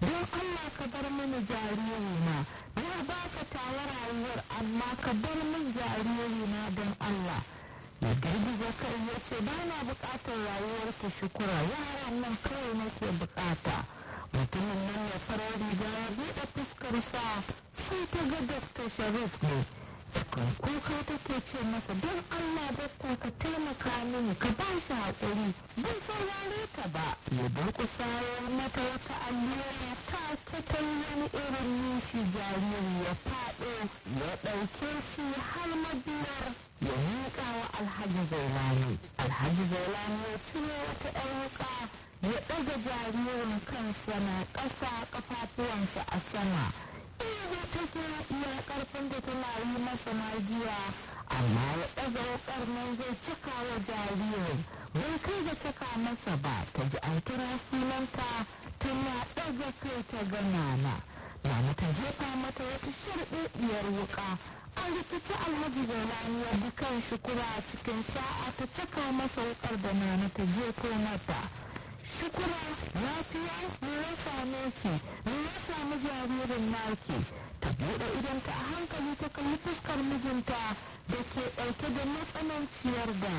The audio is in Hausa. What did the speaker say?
don allah ka bar mini jaririna na baka tawa rayuwar amma ka bar min jaririna don allah ya girgiza kai ya ce ba na bukatar rayuwar ki shukura yaran nan kawai nake bukata mutumin nan ya farar riga ya buɗe fuskarsa sai ta ga dr sharif ne cikin kuka take ce masa don allah dakta ka taimaka mini ka ba shi haƙuri bai saurare ta ba ya durƙusa ya mata wata allura ta ta wani irin nishi jariri ya faɗo ya ɗauke shi har mabiyar ya miƙa wa alhaji zailani alhaji zailani ya ciro wata ƴan wuƙa ya ɗaga jaririn kansa na ƙasa ƙafafuwansa a sama ihu take iya ƙarfin da tana yi masa magiya amma ya ɗaga wuƙar nan zai cika wa jaririn bai kai da cika masa ba ta ji an kira sunanta tana ɗaga kai ta ga nana nana ta jefa mata wata sharɗaɗɗiyar wuƙa an rikici alhaji zailani ya bi kan shukura a cikin sa'a ta cika masa wuƙar da nana ta jefo mata shukura lafiya me ya same ki me ya samu jaririn naki ta buɗe idonta a hankali ta kalli fuskar mijinta da ke ɗauke da matsananciyar da